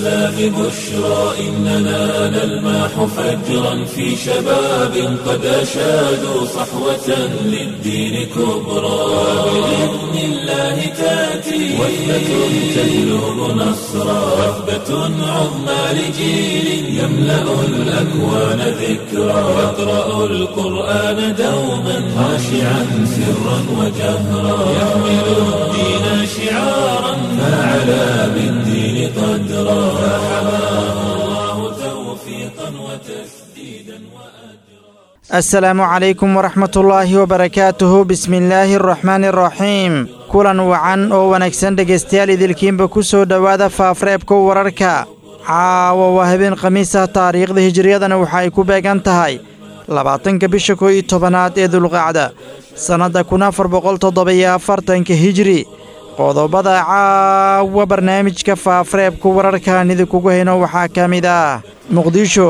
الإسلام بشرى إننا نلمح فجرا في شباب قد أشادوا صحوة للدين كبرى بإذن الله تأتي وثبة تهلب نصرا وثبة عظمى لجيل يملأ الأكوان ذكرا يقرأ القرآن دوما خاشعا سرا وجهرا يحمل الدين شعارا فعلى بالدين قدرا فحماه الله توفيقا وتسديدا وأجرا asalaamu calaykum waraxmatullaahi wabarakaatuhu bismillaahi araxmaani araxiim kulan wacan oo wanaagsan dhegaystayaal idilkiinba ku soo dhowaada faafreebka wararka caawa waa habeen khamiis ah taariikhda hijiriyadana waxa ay ku beegan tahay labaatanka bisha koo iyo tobanaad ee dulqacda sannadda kun afar boqol toddoba-iyo afartanka hijri qodobada caawa barnaamijka faafreebka wararkaan idinkugu hayno waxaa ka mid ah muqdisho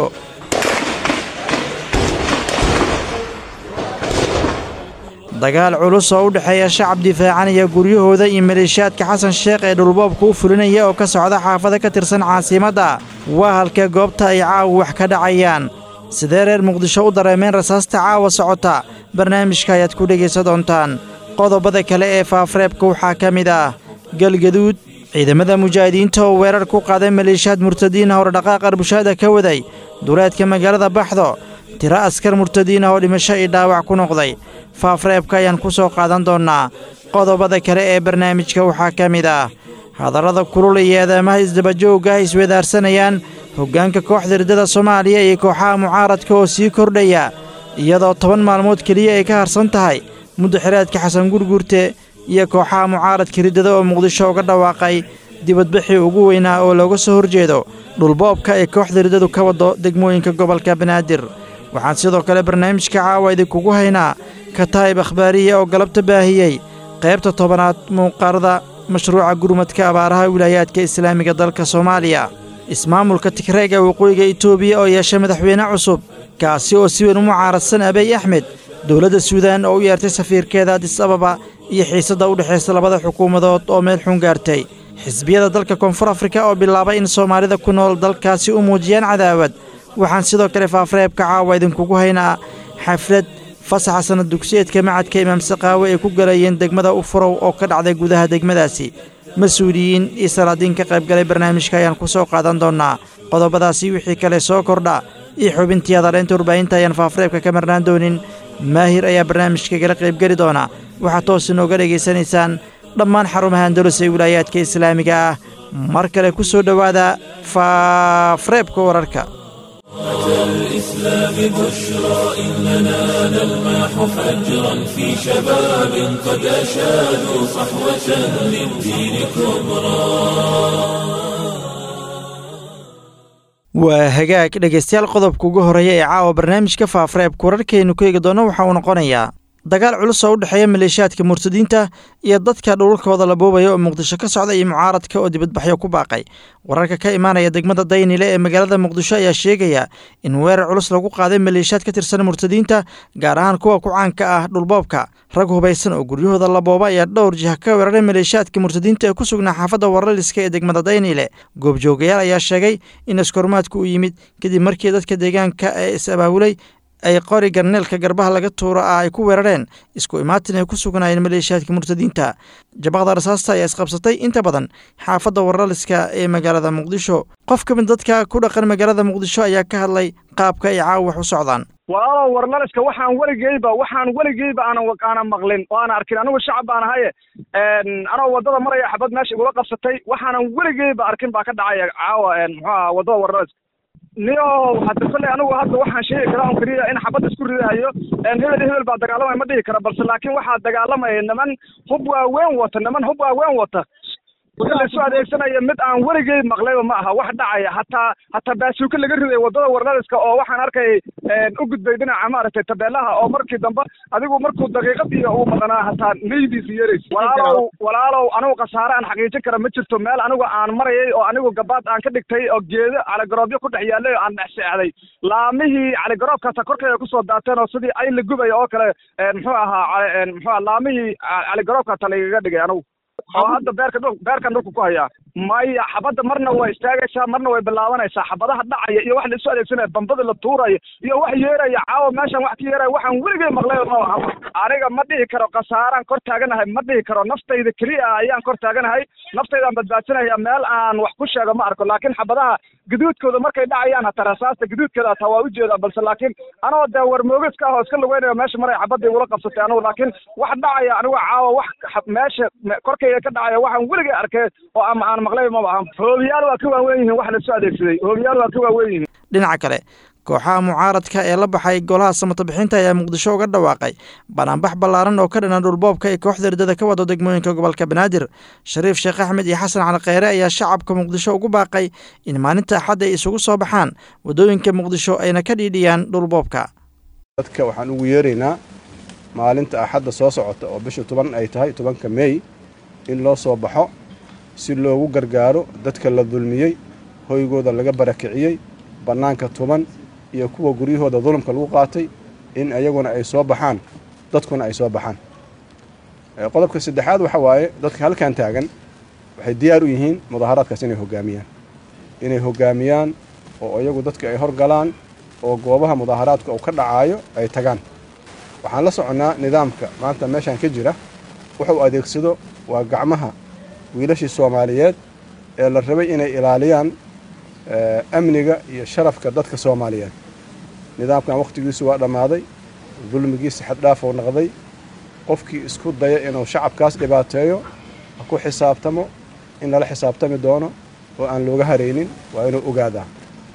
dagaal culus oo u dhexeeya shacab difaacanaya guryahooda iyo maleeshiyaadka xasan sheekh ee dhulboobka u fulinaya oo ka socda xaafada ka tirsan caasimadda waa halkee goobta ay caawa wax ka dhacayaan sidee reer muqdisho u dareemeen rasaasta caawa socota barnaamijka ayaad ku dhegaysan doontaan qodobada kale ee faafreebka waxaa ka mid ah galgaduud ciidamada mujaahidiinta oo weerar ku qaaday maleeshiyaad murtadiinah oo dhaqaaq arbushaada ka waday duleedka magaalada baxdo tiro askar murtadiin ah oo dhimasho iyo dhaawac ku noqday faafreebka ayaan ku soo qaadan doonnaa qodobada kale ee barnaamijka waxaa ka mid ah hadallada kulul iyo eedaamaha isdabajoogga ay iswedaarsanayaan hoggaanka kooxda riddada soomaaliya iyo kooxaha mucaaradka oo sii kordhaya iyadoo toban maalmood keliya ay ka harsan tahay muddo xiraadka xasan gurgurte iyo kooxaha mucaaradka riddada oo muqdisho uga dhawaaqay dibadbixii ugu weynaa oo looga soo horjeedo dhulboobka ee kooxda riddadu ka waddo degmooyinka gobolka banaadir waxaan sidoo kale barnaamijka caawa idinkugu haynaa kataa'ib akhbaariya oo galabta baahiyey qaybta tobanaad muuqaarada mashruuca gurmadka abaaraha wilaayaadka islaamiga dalka soomaaliya ismaamulka tigreeg ee waqooyiga itoobiya oo yeeshay madaxweyne cusub kaasi oo si weyn u mucaaradsan abiy axmed dowladda suudaan oo u yeertay safiirkeeda adis ababa iyo xiisadda u dhexaysa labada xukuumadood oo meel xun gaartay xisbiyada dalka koonfur afrika oo bilaabay in soomaalida ku nool dalkaasi u muujiyaan cadaawad waxaan sidoo kale faafreebka caawa idinkugu haynaa xaflad fasaxa sanad dugsiyeedka macadka imaam saqaawe ay ku galayeen degmada ufurow oo ka dhacday gudaha degmadaasi mas-uuliyiin iyo salaadiin ka qaybgalay barnaamijka ayaan ku soo qaadan doonnaa qodobadaasi wixii kale soo kordha iyo xubintii hadaleynta warbaahinta ayaan faafreebka ka marnaan doonin maahir ayaa barnaamijka gala qaybgeli doona waxaad toos inooga dhegaysanaysaan dhammaan xarumaha andalus ee wilaayaadka islaamiga ah mar kale ku soo dhowaada faafreebka wararka الإسلام بشرى إننا نلمح فجرا في شباب قد أشادوا صحوة للدين كبرى waa hagaag dhegaystayaal qodobka ugu horreeya ee caawa barnaamijka faafreebka wararkaynu ku eegi doonno waxa uu noqonayaa dagaal culus oo u dhexeeya maleeshiyaadka murtadiinta iyo dadka dhululkooda la boobaya oo muqdisho ka socda iyo mucaaradka oo dibadbaxyo ku baaqay wararka ka imaanaya degmada daynile ee magaalada muqdisho ayaa sheegaya in weerar culus lagu qaaday maleeshiyaad ka tirsan murtadiinta gaar ahaan kuwa ku caanka ah dhulboobka rag hubaysan oo guryahooda la booba ayaa dhowr jiha ka weeraray maleeshiyaadka murtadiinta ee ku sugnaa xaafadda waraliska ee degmada daynile goobjoogayaal ayaa sheegay in iskormaadku u yimid kadib markii dadka deegaanka ee is abaabulay ay qori garneelka garbaha laga tuuro ah ay ku weerareen isku imaatin ay ku sugnaayeen maleeshiyaadka murtadiinta jabaqda rasaasta ayaa isqabsatay inta badan xaafadda waraliska ee magaalada muqdisho qof ka mid dadka ku dhaqan magaalada muqdisho ayaa ka hadlay qaabka ay caawa wax u socdaan walaalow warlaliska waxaan weligeyba waxaan weligeyba aanan aanan maqlin oo aanan arkin anigu shacab baan ahaye anoo waddada maraya xabad meesha igula qabsatay waxaanan weligeyba arkin baa ka dhacaya caawa muxuu aha waddada warlaliska niyo hadda kolley anigu hadda waxaan sheegi karaa on keliya in xabad isku ridahayo hebel hebel baa dagaalamaya ma dhihi kara balse laakiin waxaa dagaalamaya niman hub waaweyn wata niman hub waaweyn wata laisu adeegsanaya mid aan weligey maqlayba ma aha wax dhacaya hataa hataa baasuuka laga riday waddada warlaliska oo waxaan arkay u gudbay dhinaca maaragtay tabeelaha oo markii dambe adigu markuu daqiiqad iyo uu maqnaa hataa naydiisa yarays walaalow walaalow anigu khasaare aan xaqiijin kara ma jirto meel anigu aan marayay oo anigu gabaad aan ka dhigtay oo geedo caligaroobyo ku dhex yaallay oo aan dhex seexday laamihii caligaroobkaasa korkayga kusoo daateen oo sidii ay la gubaya oo kale muxuu ahaa muxuu aha laamihii caligaroobka hata lagaga dhigay anigu oo hadda beerka dhul beerkan dhulka ku hayaa maya xabadda marna way istaagaysaa marna way bilaabanaysaa xabadaha dhacaya iyo wax la isu adeegsanaya bambada la tuuraya iyo wax yeeraya caawa meeshan wax ka yeeraya waxaan weligay maqlay ma aha aniga ma dhihi karo khasaaraan kor taaganahay ma dhihi karo naftayda keliya ayaan kor taaganahay naftaydaan badbaadsanaya meel aan wax ku sheego ma arko laakiin xabadaha gaduudkooda markay dhacayaan hataa rasaasta gaduudkeeda hataa waa ujeedaa balse laakiin anoo dee warmoogiska ah oo iska lugeynayo meesha maray xabadda igula qabsatay anigu laakiin wax dhacaya anigu caawa wax meesha korkayga ka dhacaya waxaan weligay arkay oo ama aan maqlay maba aha hoobiyaal waa ka waaweyn yihiin wax laisu adeegsaday hoobiyaal waa ka waaweyn yihiin dhinaca kale kooxaha mucaaradka ee la baxay golaha samatabixinta ayaa muqdisho uga dhawaaqay banaanbax ballaaran oo ka dhanan dhulboobka ee kooxda ridada ka wado degmooyinka gobolka banaadir shariif sheekh axmed iyo xasan cali kheyre ayaa shacabka muqdisho ugu baaqay in maalinta axadda ay isugu soo baxaan waddooyinka muqdisho ayna ka dhiidhiyaan dhulboobka dadka waxaan ugu yeeraynaa maalinta axadda soo socota oo bisha toban ay tahay tobanka meey in loo soo baxo si loogu gargaaro dadka la dulmiyey hoygooda laga barakiciyey bannaanka tuban iyo kuwa guryahooda dulumka lagu qaatay in ayaguna ay soo baxaan dadkuna ay soo baxaan qodobka saddexaad waxa waaye dadka halkan taagan waxay diyaar u yihiin mudaaharaadkaas inay hoggaamiyaan inay hoggaamiyaan oo iyagu dadka ay horgalaan oo goobaha mudaaharaadka uu ka dhacaayo ay tagaan waxaan la soconnaa nidaamka maanta meeshaan ka jira wuxuu adeegsado waa gacmaha wiilashii soomaaliyeed ee la rabay inay ilaaliyaan amniga iyo sharafka dadka soomaaliyeed nidaamkan wakhtigiisu waa dhammaaday dulmigiisa xaddhaafou noqday qofkii isku daya inuu shacabkaas dhibaateeyo ha ku xisaabtamo in lala xisaabtami doono oo aan looga haraynin waa inuu ogaadaa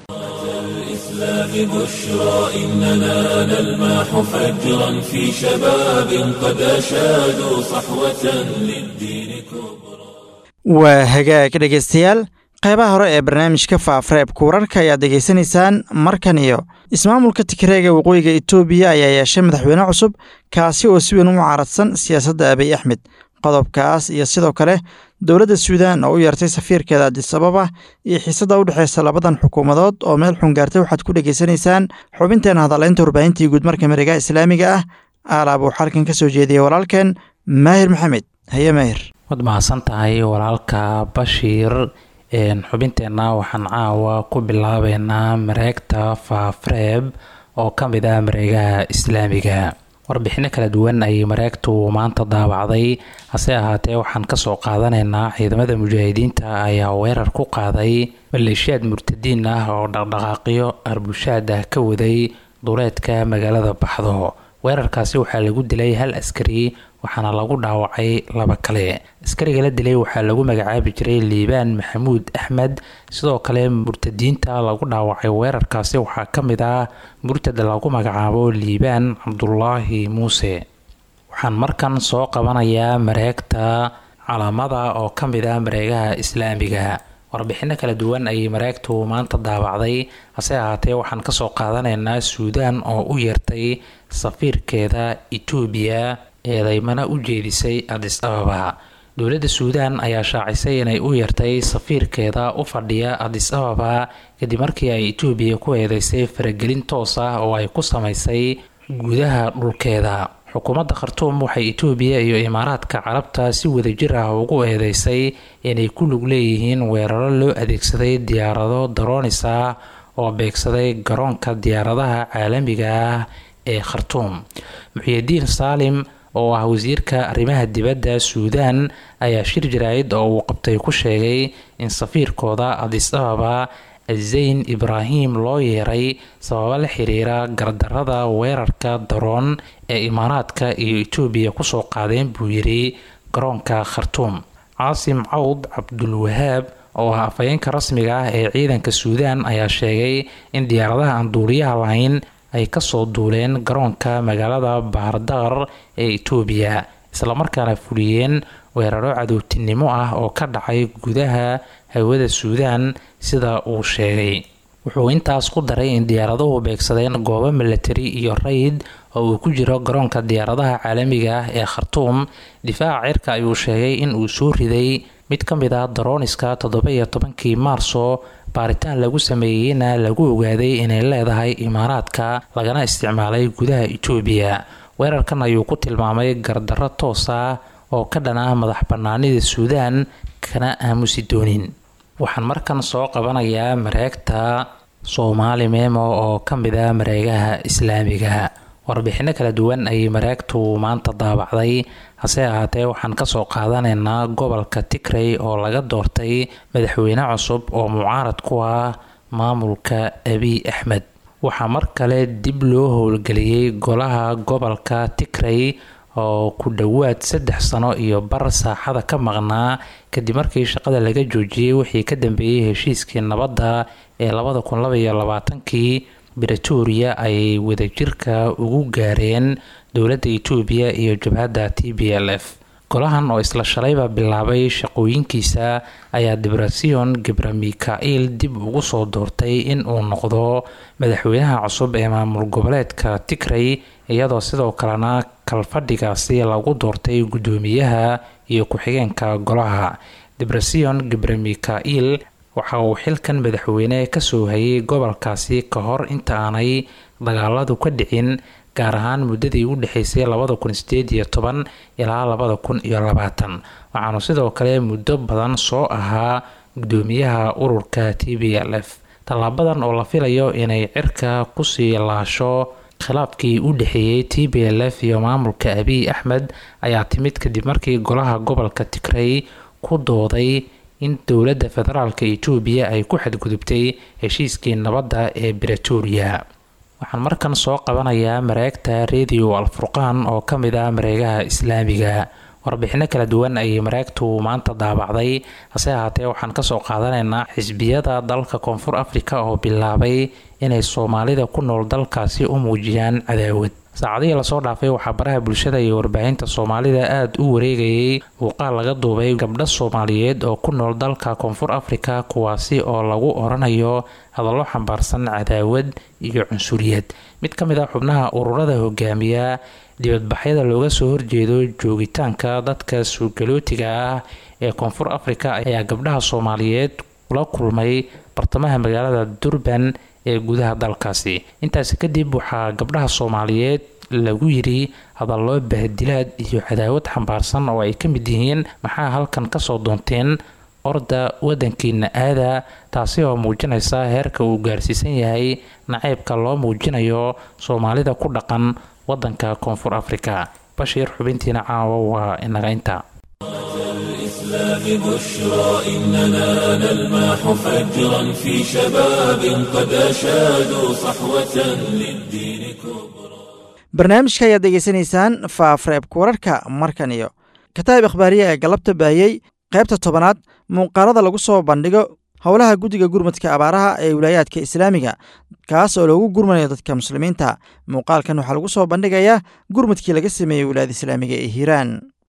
الإسلام بشرى إننا نلمح فجرا في شباب قد أشادوا صحوة للدين كبرى waa hagaag dhegaystayaal qaybaha hore ee barnaamijka faafareebka wararka ayaad degeysanaysaan markan iyo ismaamulka tigreega waqooyiga etoobiya ayaa yeeshay madaxweyne cusub kaasi oo si weyn u mucaaradsan siyaasadda abiy axmed qodobkaas iyo sidoo kale dowladda suudaan oo u yeertay safiirkeeda adisababa iyo xiisadda u dhexeysa labadan xukuumadood oo meel xun gaartay waxaad ku dhegaysanaysaan xubinteena hadaleynta warbaahintii guudmarka mariga islaamiga ah aalaab uu xalkan ka soo jeediyey walaalkeen maahir maxamed haye maahir waad mahadsan tahay walaalka bashiir xubinteenna waxaan caawa ku bilaabeynaa mareegta faafreeb oo ka mid ah mareegaha islaamiga warbixino kala duwan ayay mareegtu maanta daawacday hase ahaatee waxaan kasoo qaadanaynaa ciidamada mujaahidiinta ayaa weerar ku qaaday maleeshiyaad murtadiin ah oo dhaqdhaqaaqyo arbushaad ah ka waday duleedka magaalada baxdo weerarkaasi waxaa lagu dilay hal askari waxaana lagu dhaawacay laba kale askariga la dilay waxaa lagu magacaabi jiray liibaan maxamuud axmed sidoo kale murtadiinta lagu dhaawacay weerarkaasi waxaa ka mid ah murtad lagu magacaabo liibaan cabdulaahi muuse waxaan markan soo qabanayaa mareegta calaamada oo ka mid ah mareegaha islaamiga warbixino kala duwan ayay mareegtu maanta daawacday hase ahaatee waxaan kasoo qaadanaynaa suudaan oo u yeertay safiirkeeda etoobiya eedaymana u jeedisay adis ababa dowladda suudaan ayaa shaacisay inay u yeertay safiirkeeda u fadhiya adis ababa kadib markii ay etoobiya ku eedeysay faragelin toos ah oo ay ku samaysay gudaha dhulkeeda xukuumadda khartuum waxay etoobiya iyo imaaraadka carabta si wadajir ah ugu eedeysay inay ku lug leeyihiin weeraro loo adeegsaday diyaarado daroonis ah oo beegsaday garoonka diyaaradaha caalamiga ah ee khartuum muxyidiin saalim oo ah wasiirka arrimaha dibadda suudaan ayaa shir jaraa'id oo uu qabtay ku sheegay in safiirkooda adis ababa zayn ibraahim loo yeeray sababo la xiriira gardarada weerarka daroon ee imaaraadka iyo etoobiya kusoo qaadeen buu yiri garoonka khartuum caasim cawd cabdulwahaab oo ah afhayeenka rasmiga ah ee ciidanka suudaan ayaa sheegay in diyaaradaha aan duuliyaha lahayn ay kasoo duuleen garoonka magaalada bahardaqar ee etoobiya islamarkaana fuliyeen weeraro cadowtinimo ah oo ka dhacay gudaha hawada suudaan sida uu sheegay wuxuu intaas ku daray in diyaaraduhu beegsadeen goobo milatari iyo rayid oo uu ku jiro garoonka diyaaradaha caalamiga ah ee khartuum difaaca cirka ayuu sheegay in uu soo riday mid ka mid ah darooniska toddoba-iyo tobankii maarso baaritaan lagu sameeyeyna lagu ogaaday inay leedahay imaaraadka lagana isticmaalay gudaha etoobiya weerarkan ayuu ku tilmaamay gardarro toos ah oo ka dhan ah madax bannaanida suudaan kana aamusi doonin waxaan markan soo qabanayaa mareegta soomaali memo oo ka mid ah mareegaha islaamiga warbixino kala duwan ayay mareegtu maanta daabacday hase ahaatee waxaan kasoo qaadanaynaa gobolka tigrey oo laga doortay madaxweyne cusub oo mucaarad ku ah maamulka abiy axmed waxaa mar kale dib loo howlgeliyey golaha gobolka tigrey oo ku dhowaad saddex sano iyo bar saaxada ka maqnaa kadib markii shaqada laga joojiyey wixii ka dambeeyey heshiiskii nabadda ee labada kun labaiyo labaatankii bretoria ay wadajirka ugu gaareen dowladda etoobiya iyo jabhadda t b l f golahan oo isla shalayba bilaabay shaqooyinkiisa ayaa debrasion gebra mikail dib ugu soo doortay in uu noqdo madaxweynaha cusub ee maamul goboleedka tigrey iyadoo sidoo kalena kalfadhigaasi lagu doortay guddoomiyaha iyo ku-xigeenka golaha debrasion gebra mikail waxa uu xilkan madaxweyne kasoo hayay gobolkaasi ka hor inta aanay dagaaladu ka dhicin gaar ahaan muddadii u dhexeysay labada kun sideed iyo toban ilaa labada kun iyo labaatan waxaanu sidoo kale muddo badan soo ahaa guddoomiyaha ururka t b l f tallaabadan oo la filayo inay cirka kusii laasho khilaafkii u dhexeeyey t b l f iyo maamulka abiy axmed ayaa timid kadib markii golaha gobolka tigrey ku dooday in dowladda federaalk etoobiya ay ku xadgudubtay heshiiskii nabadda ee bretoria waxaan markan soo qabanayaa mareegta radio alfurqaan oo ka mid ah mareegaha islaamiga warbixino kala duwan ayay mareegtu maanta daabacday hase ahaatee waxaan kasoo qaadanaynaa xisbiyada dalka koonfur afrika oo bilaabay inay soomaalida ku nool dalkaasi u muujiyaan cadaawad saacadihii lasoo dhaafay waxaa baraha bulshada iyo warbaahinta soomaalida aada u wareegayay muuqaal laga duubay gabdho soomaaliyeed oo ku nool dalka koonfur afrika kuwaasi oo lagu oranayo hadallo xambaarsan cadaawad iyo cunsuriyad mid ka mid ah xubnaha ururada hogaamiya dibadbaxyada looga soo horjeedo joogitaanka dadka suugalootiga ah ee koonfur afrika ayaa gabdhaha soomaaliyeed kula kulmay bartamaha magaalada durban ee gudaha dalkaasi intaasi kadib waxaa gabdhaha soomaaliyeed lagu yiri hadallo bahdilaad iyo cadaawad xambaarsan oo ay ka mid yihiin maxaa halkan kasoo doonteen orda wadankiina aada taasi oo muujinaysa heerka uu gaarsiisan yahay naceybka loo muujinayo soomaalida ku dhaqan wadanka koonfur afrika bashiir xubintiina caawa waa inaga inta الإسلام بشرى إننا نلمح فجرا في شباب قد أشادوا صحوة للدين كبرى barnaamijka ayaad degeysanaysaan faafreebka wararka markan iyo kataab ikhbaariya ee galabta baahiyey qaybta tobanaad muuqaalada lagu soo bandhigo howlaha guddiga gurmadka abaaraha ee wilaayaadka islaamiga kaas oo loogu gurmanayo dadka muslimiinta muuqaalkan waxaa lagu soo bandhigayaa gurmadkii laga sameeyey wilaayada islaamiga ee hiiraan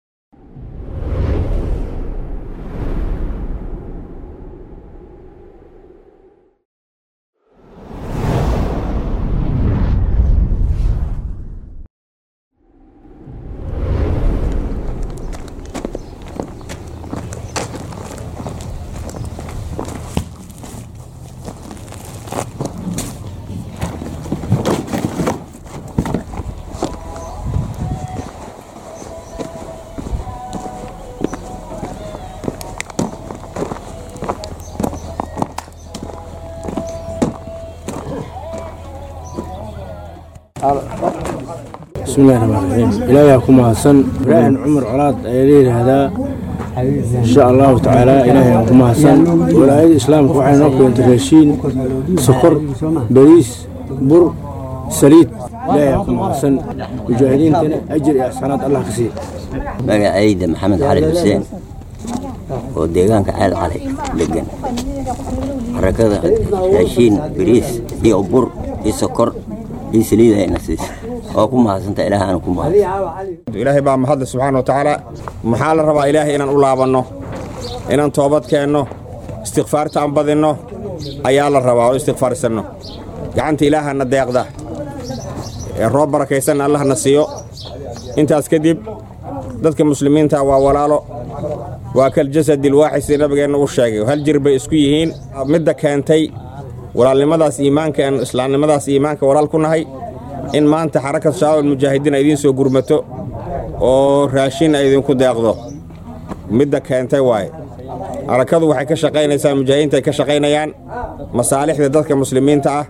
bismillahi raxmaan raxiim ilaahay ku mahadsan ibraahim cumar colaad ayaa la yidhaahdaa insha allahu tacaala ilaahay ku mahadsan walaayada islaamka waxay noo keentay raashiin sokor bariis bur saliid ilaahay ku mahadsan mujaahidiintana ajir iyo axsanaad allah ka siiya magacayda maxamed cali xuseen oo deegaanka ceel cali degan xarakada raashiin bariis iyo bur iyo sokor iyo saliid ayna siisa oo ku mahadsanta ilaah aanu ku mahadsan ilaahay baa mahadle subxaana wa tacaala maxaa la rabaa ilaahay inaan u laabanno inaan toobad keenno istikfaarta aan badinno ayaa la rabaa oo istikfaarsanno gacanta ilaahana deeqda ee roob barakaysanna allahna siiyo intaas kadib dadka muslimiinta waa walaalo waa kal jasadil waaxid sida nabigeenna u sheegay hal jir bay isku yihiin midda keentay walaalnimadaas iimaanka aan islaamnimadaas iimaanka walaal ku nahay in maanta xarakad shabaab almujaahidiin ay idiin soo gurmato oo raashin ay idinku deeqdo midda keentay waaye harakadu waxay ka shaqaynaysaa mujaahidiinta ay ka shaqaynayaan masaalixda dadka muslimiinta ah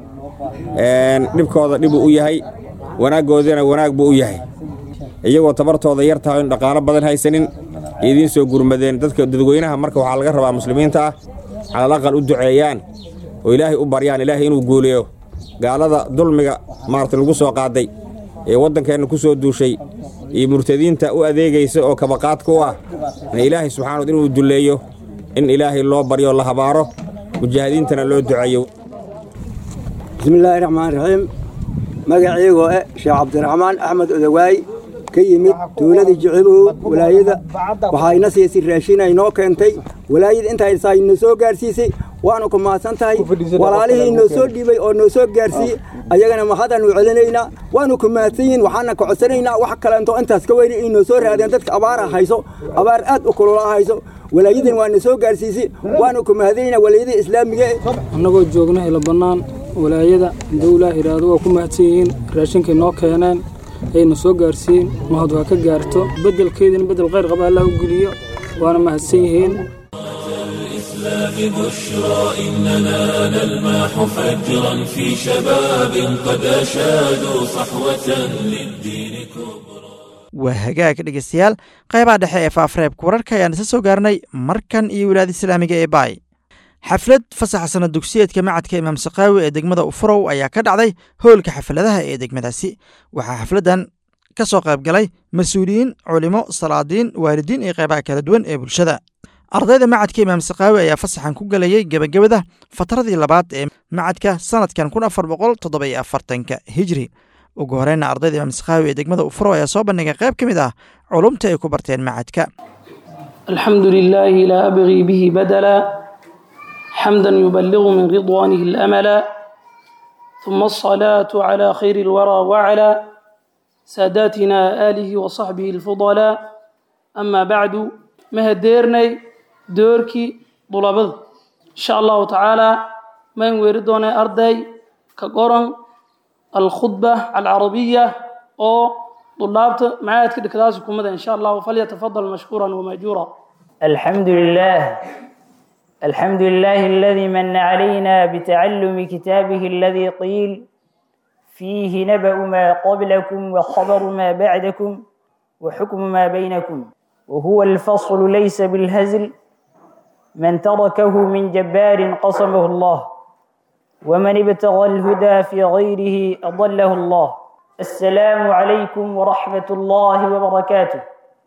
dhibkooda dhibuu u yahay wanaaggoodana wanaag buu u yahay iyagoo tabartooda yar tahay in dhaqaalo badan haysanin idiin soo gurmadeen dadka dadweynaha marka waxaa laga rabaa muslimiinta ah calal aqal u duceeyaan oo ilaahay u baryaan ilaahay inuu guuleeyo gaalada dulmiga maarata lagu soo qaaday ee waddankeenna ku soo duushay iyo murtadiinta u adeegaysa oo kabaqaadka u ah ilaahay subxaanad inuu dulleeyo in ilaahay loo baryo la habaaro mujaahidiintana loo duceeyo bismillaahi raxmaan raxiim magaciigoo eh sheekh cabdiraxmaan axmed odawaay ka yimid tuuladii jicibow walaayada waxaa ina siisay raashin ay noo keentay walaayada intaysaa inoo soo gaarsiisay waanu ku mahadsan tahay walaalihii inoo soo dhiibay oo noo soo gaarsiiyey ayagana mahadaanu celinaynaa waanu ku mahadsan yihin waxaana ka codsanaynaa wax kaleento intaas ka weyni inoo soo raadeen dadka abaara hayso abaar aad u kulula hayso walaayadan waana soo gaarsiisay waanu ku mahadanaynaa walaayada islaamiga annagoo joogna ila bannaan walaayada dawlaa iraado waa ku mahadsan yihiin raashinkay noo keeneen ayna soo gaarsiiyeen mahad waa ka gaarto beddelkeedina beddel khayr qaba allah u geliyo waana mahadsan yihiin الإسلام بشرى إننا نلمح فجرا في شباب قد أشادوا صحوة للدين كبرى waa hagaag dhegeystayaal qaybaha dhexe ee faafreebka wararka ayaan isa soo gaarnay markan iyo wilaada islaamiga ee baay xaflad fasaxa sana dugsiyeedka macadka imaam sakaawi ee degmada ufurow ayaa ka dhacday howlka xafladaha ee degmadaasi waxaa xafladdan ka soo qayb galay mas-uuliyiin culimo salaadiin waalidiin iyo qaybaha kala duwan ee bulshada ardayda macadka imaam sakaawi ayaa fasaxan ku galayay gebagabada fatradii labaad ee macadka sanadkan kun afar boqol toddobiyo afartanka hijri ugu horeyna ardayda imaam sakaawi ee degmada ufurow ayaa soo bandhigay qayb ka mid ah culumta ay ku barteen macadka alxamdu lilaahi laa abgii bihi badala حمدا يبلغ من رضوانه الأملا ثم الصلاة على خير الورى وعلى ساداتنا آله وصحبه الفضلاء أما بعد مهديرني دوركي طلبض إن شاء الله تعالى من وردنا أرضي كقرن الخطبة العربية أو طلابة معايا كده كلاسكم إن شاء الله فليتفضل مشكورا ومأجورا الحمد لله الحمد لله الذي من علينا بتعلم كتابه الذي قيل فيه نبأ ما قبلكم وخبر ما بعدكم وحكم ما بينكم وهو الفصل ليس بالهزل من تركه من جبار قصمه الله ومن ابتغى الهدى في غيره أضله الله السلام عليكم ورحمة الله وبركاته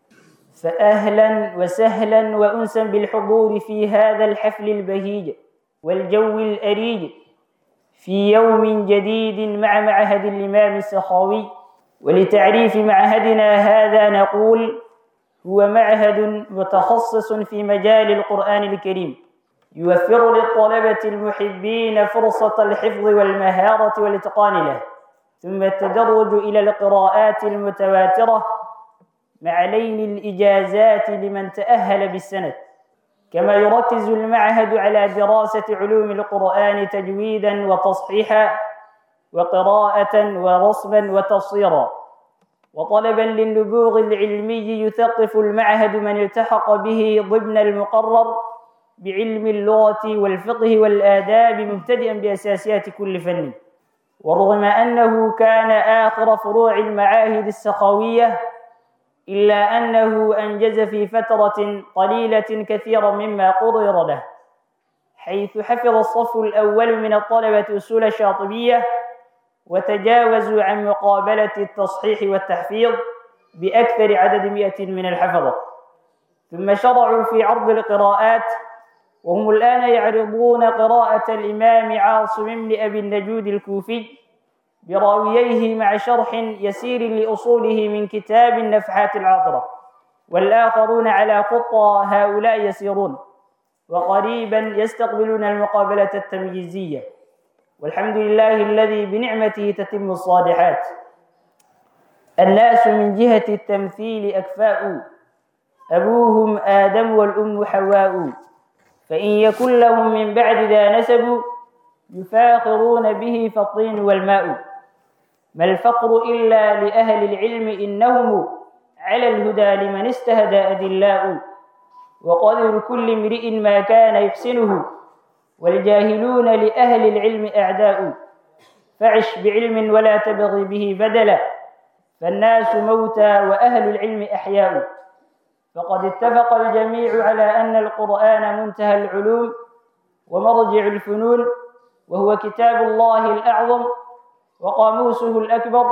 فأهلا وسهلا وأنسا بالحضور في هذا الحفل البهيج والجو الأريج في يوم جديد مع معهد الإمام السخاوي ولتعريف معهدنا هذا نقول هو معهد متخصص في مجال القرآن الكريم يوفر للطلبة المحبين فرصة الحفظ والمهارة والإتقان له ثم التدرج إلى القراءات المتواترة مع لين الإجازات لمن تأهل بالسند كما يركز المعهد على دراسة علوم القرآن تجويدا وتصحيحا وقراءة ورسما وتفسيرا وطلبا للنبوغ العلمي يثقف المعهد من التحق به ضمن المقرر بعلم اللغة والفقه والآداب مبتدئا بأساسيات كل فن ورغم أنه كان آخر فروع المعاهد السخاوية إلا أنه أنجز في فترة قليلة كثيرا مما قرر له حيث حفظ الصف الأول من الطلبة أصول الشاطبية وتجاوزوا عن مقابلة التصحيح والتحفيظ بأكثر عدد مئة من الحفظة ثم شرعوا في عرض القراءات وهم الآن يعرضون قراءة الإمام عاصم بن أبي النجود الكوفي براوييه مع شرح يسير لأصوله من كتاب النفحات العطرة والآخرون على خطى هؤلاء يسيرون وقريبا يستقبلون المقابلة التمييزية والحمد لله الذي بنعمته تتم الصالحات الناس من جهة التمثيل أكفاء أبوهم آدم والأم حواء فإن يكن لهم من بعد ذا نسب يفاخرون به فالطين والماء ما الفقر إلا لأهل العلم إنهم على الهدى لمن استهدى أدلاء وقدر كل امرئ ما كان يحسنه والجاهلون لأهل العلم أعداء فعش بعلم ولا تبغي به بدلا فالناس موتى وأهل العلم أحياء فقد اتفق الجميع على أن القرآن منتهى العلوم ومرجع الفنون وهو كتاب الله الأعظم وقاموسه الأكبر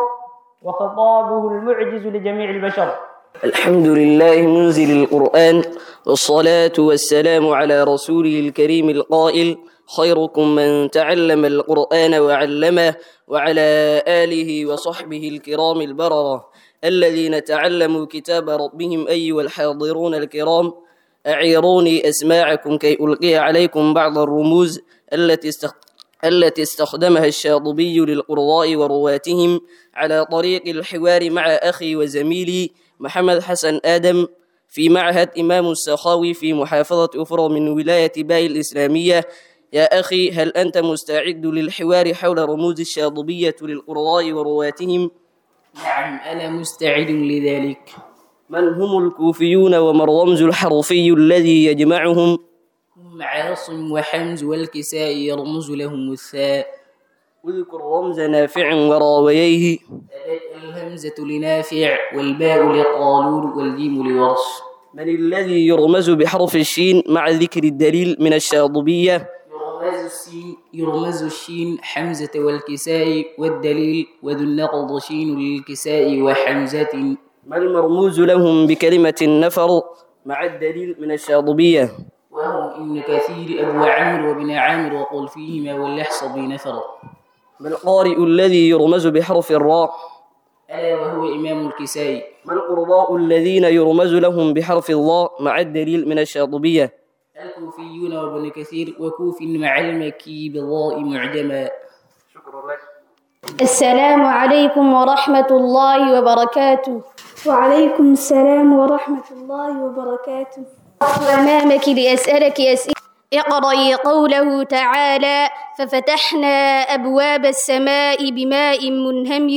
وخطابه المعجز لجميع البشر الحمد لله منزل القرآن والصلاة والسلام على رسوله الكريم القائل خيركم من تعلم القرآن وعلمه وعلى آله وصحبه الكرام البررة الذين تعلموا كتاب ربهم أيها الحاضرون الكرام أعيروني أسماعكم كي ألقي عليكم بعض الرموز التي استخ... التي استخدمها الشاطبي للقراء ورواتهم على طريق الحوار مع أخي وزميلي محمد حسن آدم في معهد إمام السخاوي في محافظة أفرى من ولاية باي الإسلامية يا أخي هل أنت مستعد للحوار حول رموز الشاطبية للقراء ورواتهم؟ نعم أنا مستعد لذلك من هم الكوفيون وما الرمز الحرفي الذي يجمعهم؟ هم عاصم وحمز والكساء يرمز لهم الثاء اذكر رمز نافع وراويه الهمزة لنافع والباء لقالون والجيم لورش من الذي يرمز بحرف الشين مع ذكر الدليل من الشاطبية يرمز السين يرمز الشين حمزة والكساء والدليل وذو النقض شين للكساء وحمزة ما المرموز لهم بكلمة النفر مع الدليل من الشاطبية وهم ابن كثير أبو عمرو وابن عامر وقل فيهما واللحص بنفر ما القارئ الذي يرمز بحرف الراء ألا وهو إمام الكسائي ما القرضاء الذين يرمز لهم بحرف الضاء مع الدليل من الشاطبية الكوفيون وابن كثير وكوف مع المكي بالضاء معجما شكرا لك السلام عليكم ورحمة الله وبركاته وعليكم السلام ورحمة الله وبركاته أمامك لأسألك أسئلة اقرأي قوله تعالى ففتحنا أبواب السماء بماء منهمر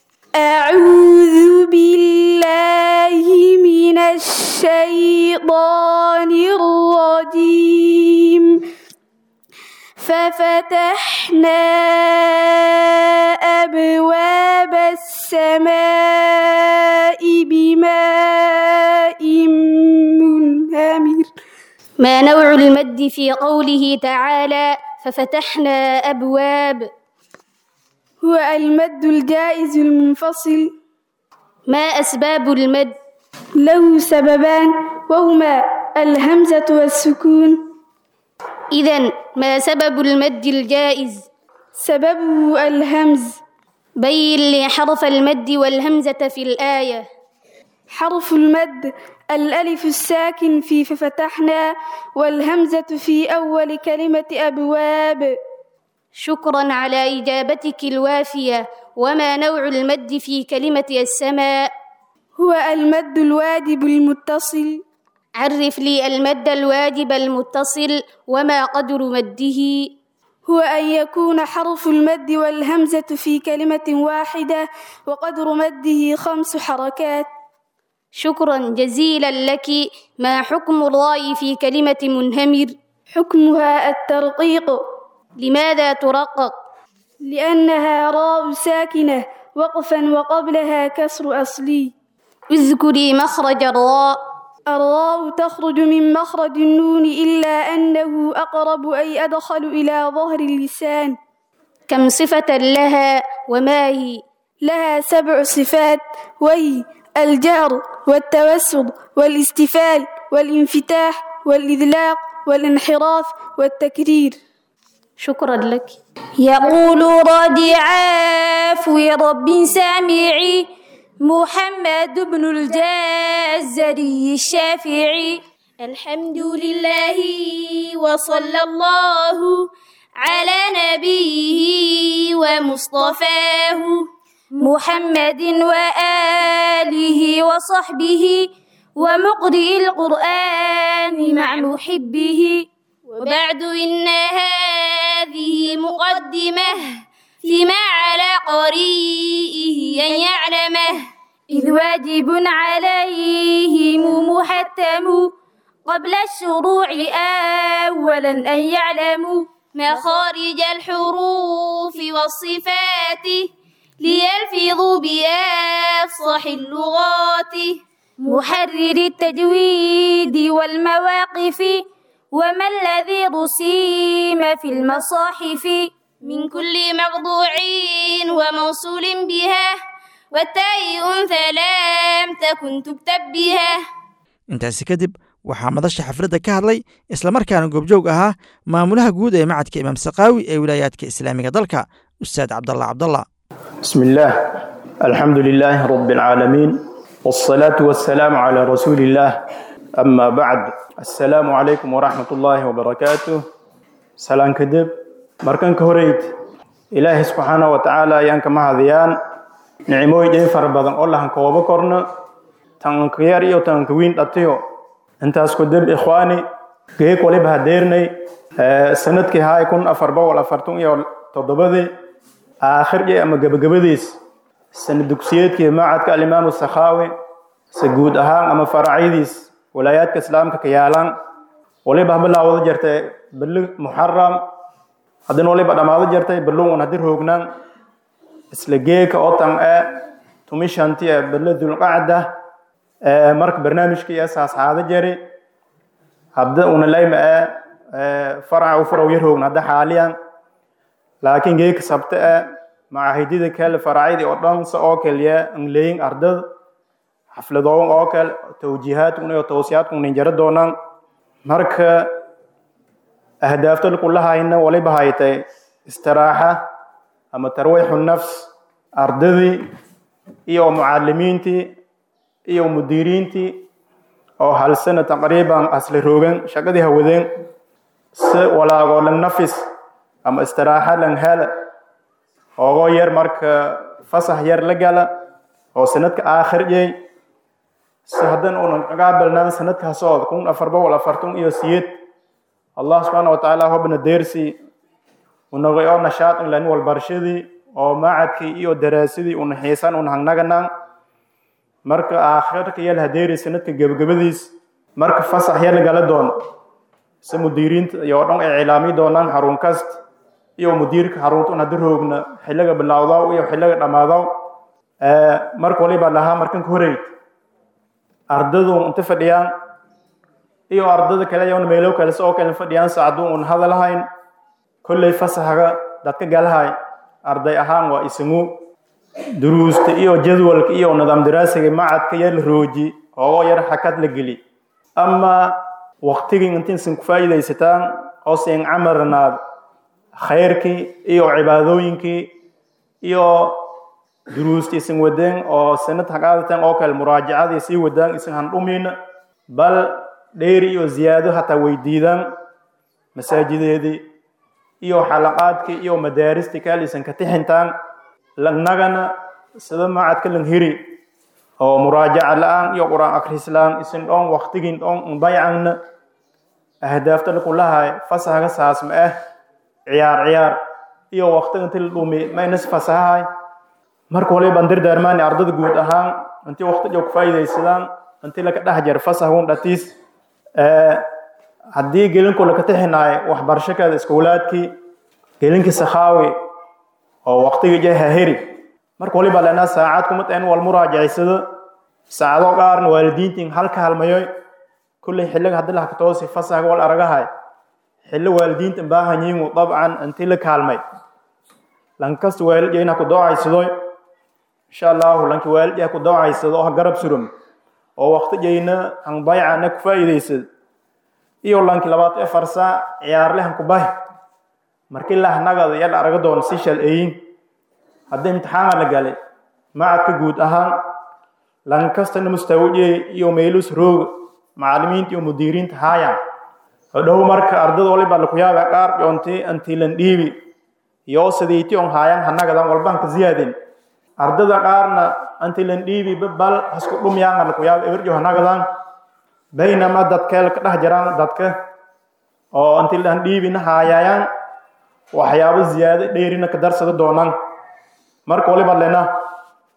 أعوذ بالله من الشيطان الرجيم ففتحنا أبواب السماء بماء منهمر ما نوع المد في قوله تعالى ففتحنا أبواب هو المد الجائز المنفصل ما أسباب المد له سببان وهما الهمزة والسكون إذا ما سبب المد الجائز سببه الهمز بين لي حرف المد والهمزة في الآية حرف المد الألف الساكن في ففتحنا والهمزة في أول كلمة أبواب شكرا على إجابتك الوافية وما نوع المد في كلمة السماء هو المد الواجب المتصل عرف لي المد الواجب المتصل وما قدر مده هو أن يكون حرف المد والهمزة في كلمة واحدة وقدر مده خمس حركات شكرا جزيلا لك ما حكم الراء في كلمة منهمر حكمها الترقيق لماذا ترقق لأنها راء ساكنة وقفا وقبلها كسر أصلي اذكري مخرج الراء الراء تخرج من مخرج النون إلا أنه أقرب أي أدخل إلى ظهر اللسان كم صفة لها وما هي لها سبع صفات وهي الجهر والتوسط والاستفال والانفتاح والإذلاق والانحراف والتكرير شكرا لك يقول رد عفو رب سامعي محمد بن الجزري الشافعي الحمد لله وصلى الله على نبيه ومصطفاه محمد وآله وصحبه ومقرئ القرآن مع محبه وبعد إن هذه مقدمة فيما على قريئه أن يعلمه إذ واجب عليهم محتم قبل الشروع أولا أن يعلموا مخارج الحروف والصفات ليلفظوا بأفصح اللغات محرر التجويد والمواقف وما الذي رسيم في المصاحف من كل مقطوع وموصول بها والتاء أنثى لم تكن تكتب بها intaasi kadib waxaa madasha xafladda ka hadlay islamarkaana goobjoog ahaa maamulaha guud ee macadka imaam sakaawi ee wilaayaadka islaamiga dalka ustaad cabdalla cabdalla بسم الله الحمد لله رب العالمين والصلاة والسلام على رسول الله أما بعد السلام عليكم ورحمة الله وبركاته سلام كدب مركن كهريت إلهي سبحانه وتعالى يانك مهديان نعموي جي فربضان الله هنك وبكرنا تنكيار إيو تنكوين أتيو انت اسكو دب إخواني جيك ولي بهديرني آه سندكي هاي كون أفربا ولا أفرتون إيو تضبذي aakhirkii ama gebagabadiis sana dugsiyeedkii macadka alimaamu sakhaawi se guud ahaan ama faracyadiis walaayaadka islaamka ka yaalaan waliba bilaawada jirtay bili muxaram haddina waliba dhammaado jirtay biluun haddii roognaan isla geeka otan ee tumishanti ee bili dulqacda ee marka barnaamijkii ee saasxaado jari hadda una layma ee faraca u furaw yar roogna hadda xaaliyan laakiin geeka sabta e macaahidida kale faracyadii oo dhan se oo kaliya angleyin ardada xafladoogan oo kale tawjiihaadkuna iyo towsiyaadkuna jara doonaan marka ahdaafta kulahayna waliba haytay istiraaxa ama tarwiixu nafs ardadii iyo mucalimiintii iyo mudiriintii oo hal sana taqriiban asla roogan shaqadii hawadeen si walaagoo dhan nafis ama istiraaxa lan hela oogoo yar marka fasax yar la gala oo sanadka aakhir yey si haddan unan qaabilnaan sanadkaasoo kun afar boqol afartan iyo siyed allah subxaana wa tacaala hobna deersi unagay oo nashaad in lan walbarashadii oo macadkii iyo daraasadii una xiisan un hangnaganaan marka aakhirka yal hadeeri sanadka gebagabadiis marka fasax yar la gala doono si mudiiriinta iyo dhan ay cilaami doonaan xarun kasta iyo mudiirka xaruntan haddii roogna xilliga bilowdaw iyo xilliga dhammaadaw marka waliba lahaa markan ka horeyd ardadu inta fadhiyaan iyo ardada kale iyona meelo kale si oo kale fadhiyaan saacadu un hadalhayn kolley fasaxga dadka galahay arday ahaan waa isagu duruusta iyo jadwalka iyo nidaam daraasiga macadka yar la rooji oo yar xakad la geli ama waqtigii intiisan ku faa'iidaysataan oo siin camarnaad khayrkii iyo cibaadooyinkii iyo duruusta isin wadeen oo sanad haqaadateen oo kale muraajacadii sii wadaan isin handhumiina bal dheeri iyo ziyaado hataa weydiidaan masaajideedii iyo xalaqaadkii iyo madaaristii kale isan ka tixintaan lanagana sida macadka lan hiri oo muraajaca la-aan iyo qur-aan akhris la-aan isin dhoon waqtigin dhoon baycanna ahdaafta lakulahay fasahaga saasma ah ciyaar ciyaar iyo waqtiga inti la dhumi maynas fasahahay marka waliban dardaarmaani ardada guud ahaan intii waqti joog faa'iidaysadaan intii laka dhex jar fasahun dhatiis haddii gelinku laka tixinaay waxbarashakeeda iskowlaadkii gelinkii sakhaawi oo waqtigii jaha heri marka waliba lenaa saacad kumad in wal muraajacisado saacado qaarna waalidiintiin halka halmayoy kulley xilliga haddii lahaka toosi fasahga wal aragahay xilli waalidiinta baahan yihiin dabcan intii la kaalmay lankasta waalidya ku doocaysadoy insha allahu lanki waalidya ku doocaysado oo ha garab surum oo waqti jayna han baycana ku faa'iidaysad iyo lanki labaatan afar saac ciyaarle han ku bahi markii lahnagada yal araga doon si shal eyin haddii imtixaana la galay macadka guud ahaan lankastana mustawajey iyo meelus rooga macalimiinta iyo mudiiriinta haayaan hodhow marka ardada waliba laku yaaba qaar yoonti antiilan dhiibi iyo sidiiti on haayaan hanagadan walban ka ziyaadin ardada qaarna antiilan dhiibi bal hasku dhumyaanga laku yaaba eberjo hanagadan baynama dadkeel ka dhex jiraan dadka oo antiilan dhiibina haayayaan waxyaabo ziyaado dheerina ka darsada doonaan marka waliba lena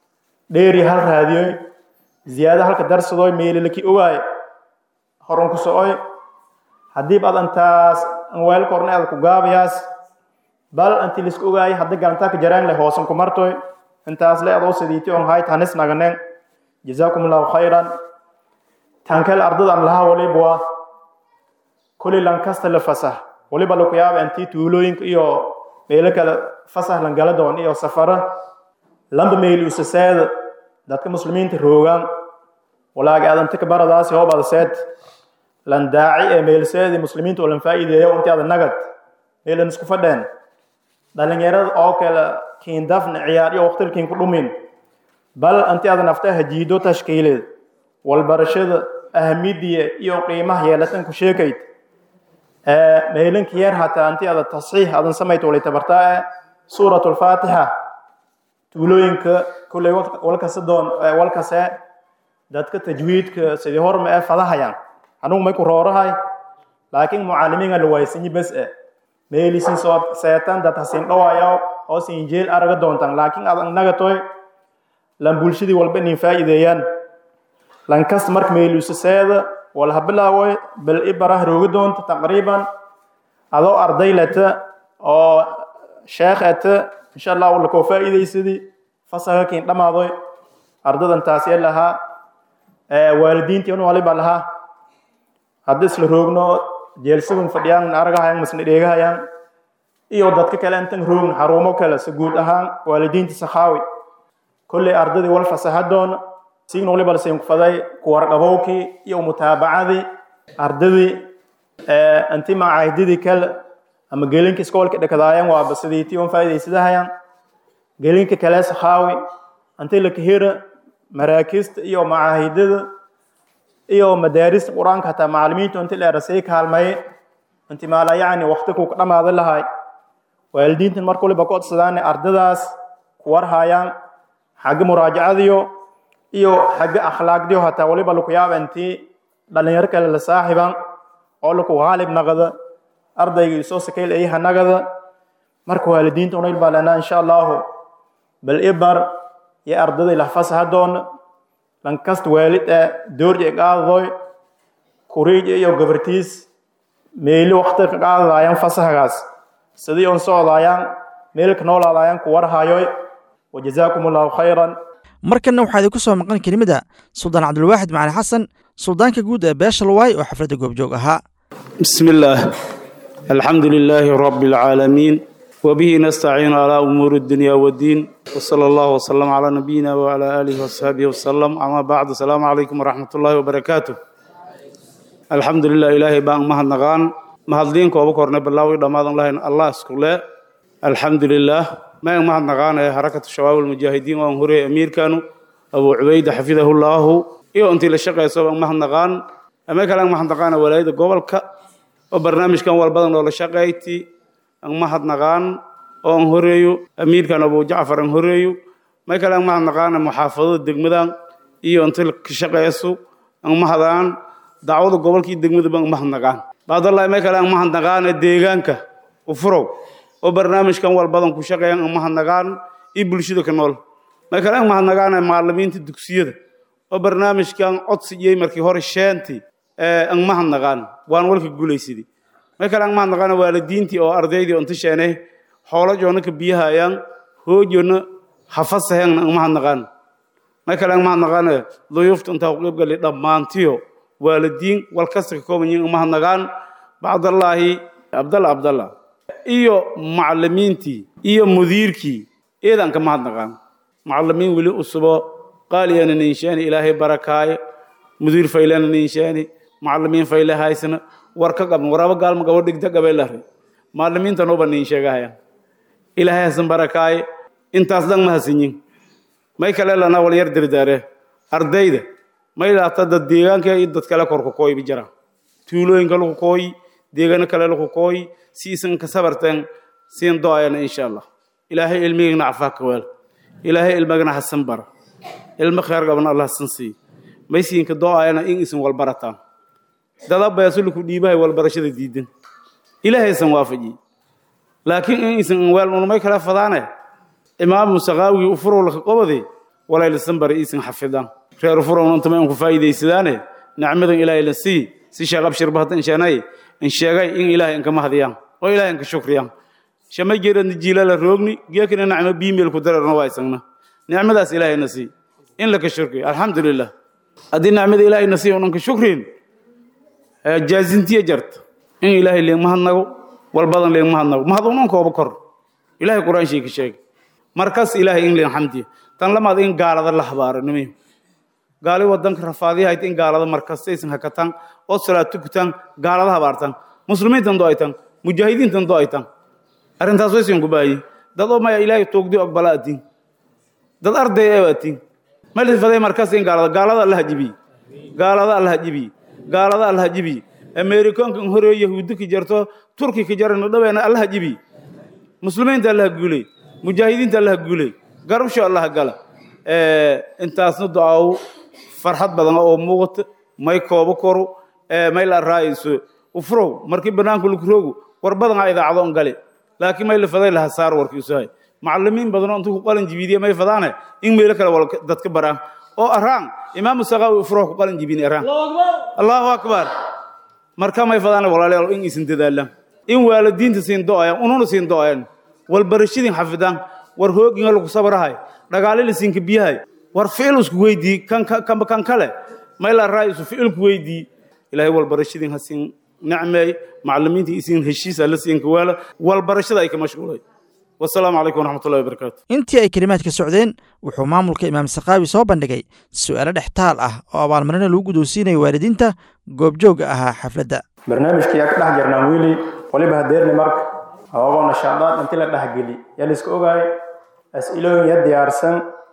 dheeri hal raadiyoy ziyaado halka darsadoy meelilaki ogaay horun ku socoy haddii baad antaas weelka horna aad ku gaabayaas bal anti lisku ogaay hadda galantaa ka jaraan leh hoosan ku martoy intaas le adoo sidiiti on hayt hanis naganen jazaakum allahu khayran tankal ardadan lahaa waliba waa kulli lankasta la fasah waliba laku yaaba intii tuulooyinka iyo meelo kale fasah langala doon iyo safara lamba meel usaseeda dadka muslimiinta roogaan walaaga adanta ka baradaasi hoob adaseed lan daaci ee meelseedi muslimiinta oo lan faa'iideeyo intii ada nagad meelan isku fadheen dhalinyarada oo kale kiindafna ciyaar iyo waqtilkiin ku dhumin bal intii ada nafta hajiido tashkiileed walbarashada ahamidiya iyo qiimaha yeelatan ku sheekayd meelanka yar hataa intii ada tasxiix adan samayto walay tabartaa suurat lfaatixa tuulooyinka kulley walkase doon walkase dadka tajwiidka sidii horma ee fadahayaan anugu may ku roorahay laakiin mucaalimiinga la waysanyi bes e meelisin soo seetan dad hasin dhawayo oo sin jeel araga doontan laakiin ad nagatoy lan bulshadii walba inin faa'iideeyaan lan kasta marka meeluusaseeda wal habilaawoy bal ibarah rooga doonta taqriiban adoo arday leta oo sheekh eta insha allah wala koo faa'iidaysadii fasaha kiin dhammaadoy ardadan taasee lahaa waalidiintii un waliba lahaa hadda isla roogno jeelsagun fadhiyaan aragahayaan masna dheegahayaan iyo dadka kale intan roogn xarumo kale se guud ahaan waalidiinta sakhaawi kolley ardadii wal fasahadoona signa waliba lasin kufaday kuwarqabowkii iyo mutaabacadii ardadii inti macaahidadii kale ama gelinka iskoolka dhekadaayaan waaba sidiitii un faa'iidaysadahayaan gelinka kale sakhaawi inti la kahira maraakiista iyo macaahidada iyo madaarista qur-aanka hataa macalimiintu inti dheerasay kaalmaye inti maala yacni waqti ku dhammaada lahay waalidiintan marka waliba ku codsadaane ardadaas ku warhayaan xagga muraajacadiyo iyo xagga akhlaaqdiyo hataa waliba laku yaaba intii dhalinyaro kale la saaxiban oo laku haalib naqda ardayga isoo sakayl ayaha nagada marka waalidiinta unayl baa lenaa insha allahu bal ibar iyo ardaday lahfasahadoona lankasta waalid ee doorje qaadadoy kuriij iyo gabartiis meeli waqti ka qaadadaayaan fasahagaas sidii on socdaayaan meelka noolaadaayaan ku warhayoy wajazaakum allahu khayran markanna waxaa idinku soo maqan kelimada suldaan cabdulwaaxid macali xasan suldaanka guud ee beesha lawaay oo xafladda goobjoog ahaa بسم الله الحمد لله رب العالمين وبه نستعين على أمور الدنيا والدين وصلى الله وسلم على نبينا وعلى آله وصحبه وسلم أما بعد السلام عليكم ورحمة الله وبركاته الحمد لله إلهي بان مهد نغان مهد دينك وبكورنا بالله ودماد الله الله اسكوله الحمد لله ما مهد نغان حركة الشباب المجاهدين وانهوري أمير كانوا أبو عبيد حفظه الله iyo intii la shaqayso baan mahadnaqaan ama kale aan mahadnaqaan walaayada gobolka oo barnaamijkan walbadan oo la shaqayti aan mahadnaqaan oo aan horeeyo amiirkan abu jacfar aan horeeyo ma kale aan mahadnaqaan muxaafadada degmadan iyo intii ka shaqayso aan mahadaan dacwada gobolka iyo degmada baan mahadnaqaan baadallahi ma kale aan mahadnaqaan deegaanka u furow oo barnaamijkan walbadan ku shaqeeyaan aan mahadnaqaan iyo bulshada ka nool ma kale aan mahadnaqaan macallimiinta dugsiyada oo barnaamijkan codsigiyey markii hore sheentii aan mahadnaqaan waan walka guulaysidii ma kale aan mahadnaqaan waalidiintii oo ardaydii oo inta sheenay xoolo joona ka biyahayaan hoojona hafasahean aan mahadnaqaan ma kale aan mahadnaqaan duyuufta intaa ku qaybgalay dhammaantiyo waalidiin wal kasta ka kooban yihiin mahadnaqaan bacdallaahi abdalla abdalla iyo macallimiintii iyo mudiirkii eedaan ka mahadnaqaan macallimiin weli usubo qaaliyana ninshaani ilaahay barakaayo mudiir faylana ninshaani macallimiin fayle haysana war ka qabn waraba gaalma gabo dhigta gabe lahri macallimiintan uba nin sheegahaya ilaahay hasan barakaayo intaas dhan ma hasinyin may kale lana wal yar dirdaare ardayda may laata dad deegaanka iyo dad kale korku kooy bi jira tuulooyinka lagu kooy deegaano kale lagu kooy si isan ka sabarteen siin do-ayana insha allah ilaahay ilmigana cafaa ka weel ilaahay ilmagana hasan bara ilmo kheer gaban allah san sii maysiinka do-ayana in isin walbarataan dada beesuluku dhiibahay walbarashada diidan ilaahaysan waafajiy laakiin in isin weel unumay kala fadaane imaamu saqaawigii u furowlaka qobode walaylasan bari iisan xafidaan reer furown intama in ku faa'iidaysadaane nicmadan ilaahay la sii si sheekh abshir bahda inshaanay in sheegay in ilaahay inka mahdiyaan oo ilaahay inka shukriyaan shama jeeradna jiilala roogni geekina nacmo biimeel ku dararna waa isagna nicmadaas ilaahayna sii in laka shukriyo alxamdulilah haddii nicmada ilaahayna sii unan ka shukrin jaazintiya jarta in ilaahay leen mahadnago walbadan leen mahadnago mahad unan kooba kor ilaahay qur-aanshii ka sheegay markas ilaahay in leen xamdiya tan lamaad in gaalada la habaaro nimiyo gaali wadanka rafaadiyahayt in gaalada markastaysan hakataan oo salaad tukutaan gaalada habaartaan muslimiintan do aytan mujaahidiintan do aytan arrintaas waysan ku baayi dad oo maya ilaahay toogdi aqbala atiin dad arday ee atiin malifaday markas in gaalada gaalada alla hajibiye gaalada alla hajibiye gaalada alla hajibiye ameerikaankan horee yahuudi ka jarto turki ka jarana dhaweena alla hajibiye muslimiinta alla ha guuley mujaahidiinta alla ha guuley garabsho alla ha gala intaasna ducaaw farxad badan oo muuqata may koobo koro may la raayayso ufrow markii banaanka lagu roogo war badan aa idaacado on gale laakiin may la faday laha saar warkiisuhay macallimiin badan oo intuu ku qalin jibiidiya may fadaane in meelo kale wal dadka baraan oo araan imaamu saqaawi ufrow ku qalin jibini araan allahu akbar marka may fadaane walaalayaal in isin dadaalaan in waalidiinta siin do'ayaan ununa siin do'ayaan wal barashadin xafidaan war hooginga lagu sabrahay dhagaalila siinka biyahay war ficil isku weydii kan kan kan kale mayla raaisu ficil ku weydii ilaahay wal barashadin hasin nacmay macallimiinta isin heshiis alla siin kawaala wal barashada ay ka mashquulay wasalaamu calaykum waraxmatullahi wabarakaatu intii ay kelimaadka socdeen wuxuu maamulka imaam sakaawi soo bandhigay su'aalo dhextaal ah oo abaalmarina lagu guddoonsiinaya waalidiinta goobjoogga ahaa xafladda barnaamijkii yaa ka dhex jirnaan wiili waliba hadeerni marka hababo nashaadaad intii la dhexgeli yaa la iska ogaay as'ilooyin ya diyaarsan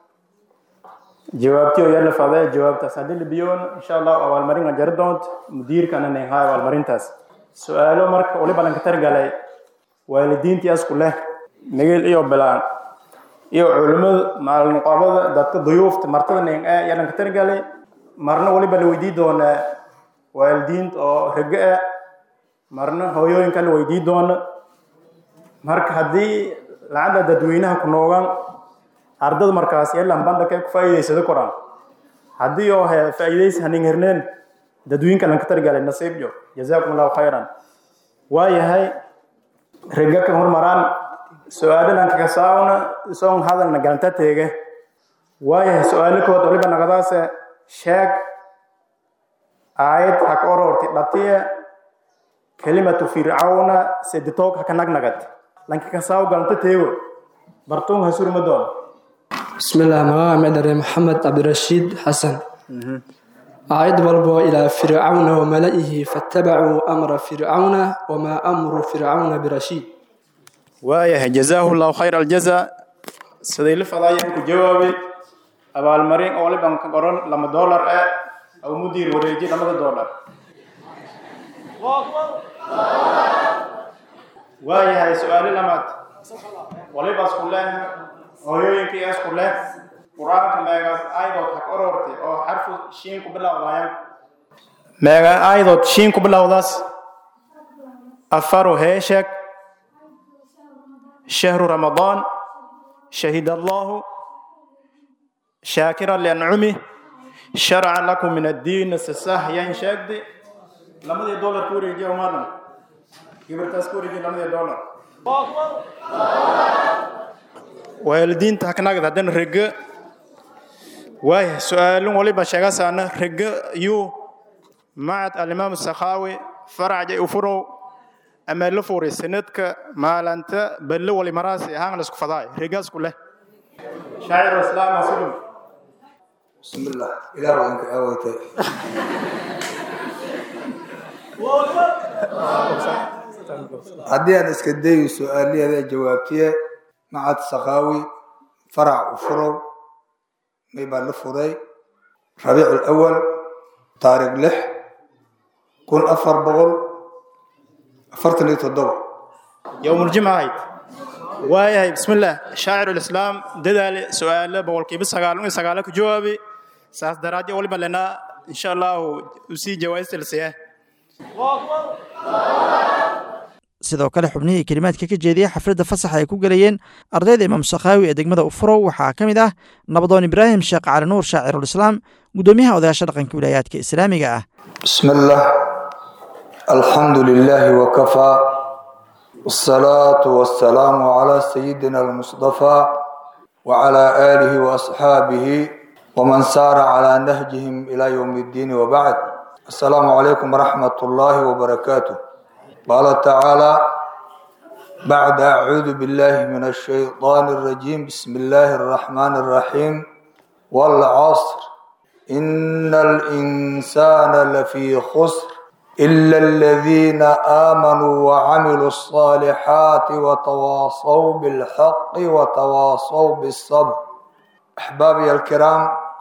jawaabtiyo ya la fadee jawaabtaas haddii la biyoon insha allahu abaalmarin aan jari doonto mudiirkana ninhaa abaalmarintaas su-aalo marka waliba lanka targalay waalidiintii asku leh migil iyo bilaan iyo culimmadu maalmuqaabada dadka duyuufta martada nin ee yaa lanka targalay marna waliba la weydii doonaa waalidiinta oo rego ah marna hooyooyinka la weydii doona marka haddii lacagda dadweynaha ku noogaan ardada markaas yeelan bandakay ku faa'iidaysada koraan haddii oo he faa'iidaysi hanin herneen dadweyinka lanka targalay nasiibyo jazaakum allahu khayran waayahay rega ka hormaraan su-aalo lanka kasaawna isoon hadalna galanta teege waayahay su-aalo kood waliba naqadaase sheeg aayad haka ororti dhatiye kelimatu fircawna seditoog haka nagnagad lanka kasaaw galanta teego bartuun ha surma doon بسم الله مقام مدري محمد عبد الرشيد حسن أعد والبو إلى فرعون وملئه فاتبعوا أمر فرعون وما أمر فرعون برشيد waayahay jazaahu llahu khayra aljaza siday la fadaayeen ku jawaabay abaalmarin oo liban ka qoran lama doolar ah aw mudiir wareeji lamada doolar waayahay su-aalo lamaad waliba isku leh hooyooyinkii isku leh qur-aanka meegaas aayadood ha ka orortay oo xarfu shiin ku bilowdayaan meega aayadood shiin ku bilowdaas afaru heesheg شهر رمضان شهد الله شاكرا لأنعمه شرع لكم من الدين السساه ينشد لما دي دولار كوري جي ومرنا قبل كوري جي لما دي دولار والدين تحكنا قد هدن رق واي سؤال ولي بشغا سانا رق يو معت الإمام السخاوي فرع جي أفرو ama la fuuray sanadka maalinta balle wali maraasi ahaan la isku fadaay reegaas ku leh shaacir islaam muslim bismillah ilaah waan ka aawaytay haddii aan iska dayo su-aalaheeda jawaabtiye macad sakaawi farac u furow may baa la furay rabiic alawal taariikh lix kun afar boqol afartan iyo toddoba yowmuljimca ahayd waayahay bismillah shaacir lislaam dadaale su-aalo boqolkiiba sagaal iyo sagaalo ku jawaabay saas daraadyo waliba lenaa insha allahu usii jawaayista lasiyaa sidoo kale xubnihii kelimaadka ka jeediyey xafladda fasaxa ay ku gelayeen ardayda imaam sakhaawi ee degmada ufurow waxaa ka mid ah nabadoon ibraahim sheekh cali nuur shaacirulislaam guddoomiyaha odayaasha dhaqanka wilaayaadka islaamiga ah بسم الله الحمد لله وكفى والصلاة والسلام على سيدنا المصطفى وعلى آله وأصحابه ومن سار على نهجهم إلى يوم الدين وبعد السلام عليكم ورحمة الله وبركاته قال تعالى بعد أعوذ بالله من الشيطان الرجيم بسم الله الرحمن الرحيم والعصر إن الإنسان لفي خسر إلا الذين آمنوا وعملوا الصالحات وتواصوا بالحق وتواصوا بالصبر أحبابي الكرام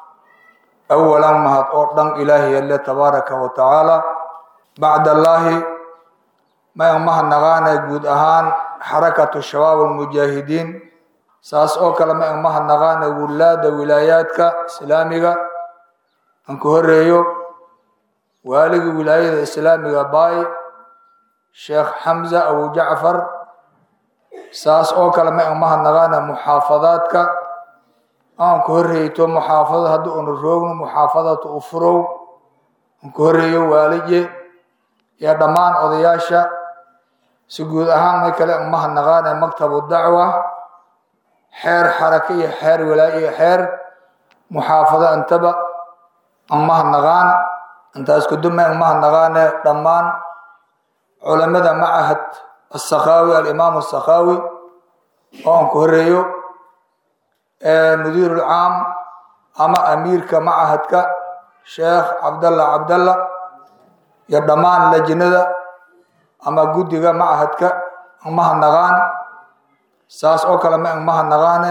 أولا ما هتقدم إلهي الله تبارك وتعالى بعد الله ما يومها نغانا جود أهان حركة الشباب المجاهدين ساس أوكلا ما يومها نغانا ولاد ولاياتك سلامك أنكو هريو waaligii wilaayada islaamiga baay sheekh xamza abu jacfar saas oo kale ma umahadnaqaana muxaafadaadka aan ku horreyto muxaafadad haddii una roogno muxaafadatu ufurow aan ku horreeyo waalije iyo dhammaan odayaasha si guud ahaan may kale umahadnaqaana maktabu dacwa xeer xarake iyo xeer walaaye iyo xeer muxaafado intaba umahadnaqaan intaas kuduma umahadnaqaane dhammaan culamada macahad asakaawi alimaam asakaawi oo aan ku horeeyo mudiir ulcaam ama amiirka macahadka sheekh cabdalla cabdalla iyo dhammaan lajnada ama guddiga macahadka umahadnaqaan saas oo kale ma umahadnaqaane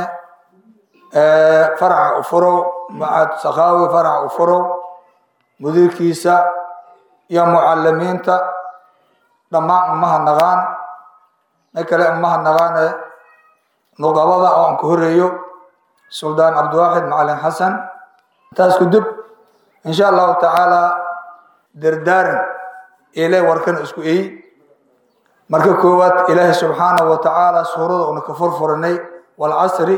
faraca ufurow macahad sakaawi faraca ufurow mudiirkiisa iyo mucalimiinta dhammaan umahadnaqaan ma kale umahadnaqaane nuqabada oo aan ku horeeyo suldaan cabdiwaaxid macalin xasan intaas kudib insha allahu tacaala dardaaran ile warkan isku eyi marka koowaad ilaahay subxaanahu wa tacaala suurada una ka furfuranay walcasri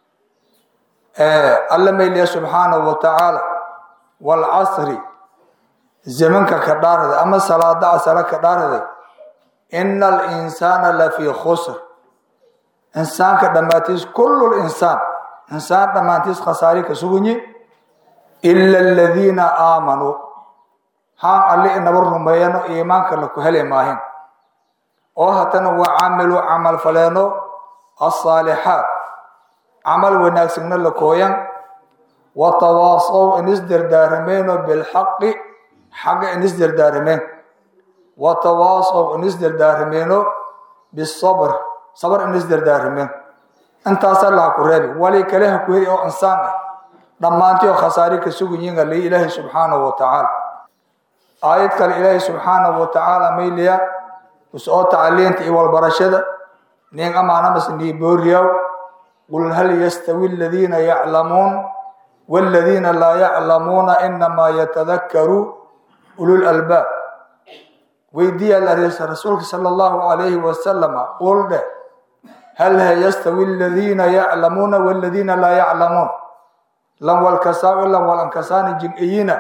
alla mayliya subxaanahu wa tacaala walcasri zamanka ka dhaaraday ama salaada asala ka dhaaraday ina alinsaana lafii khusr insaanka dhammaantiis kullu linsaan insaan dhammaantiis khasaari ka sugunyi ila aladiina aamanuu haan alli inaba rumeeyano iimaanka laku heli maahin oo hatana wa camiluu camal faleeno asaalixaat camal wanaagsanna la kooyan wa tawaasow in isdardaarameenoo bilxaqi xaga in isdardaarameen wa tawaasow in isdardaarameenoo bisabr sabr in isdardaarameen intaasaa laha ku reebi wali kale ha ku heli oo insaan ah dhammaantii oo khasaari ka sugayiin ali ilaahi subxaanahu wa tacaala aayad kale ilaahi subxaanahu wa tacaala mayliya usoo tacaliinta iyo walbarashada nin amaanamas niibooriyaw qul hal yastawi aladiina yaclamuun waladiina laa yaclamuuna inamaa yatadakaru ulul albaab weydiiya rasuulka sala allahu calayhi wasalama qul dheh hal yastawi aladiina yaclamuuna waladiina laa yaclamuun lan walkasaa lan walankasaani jimciyina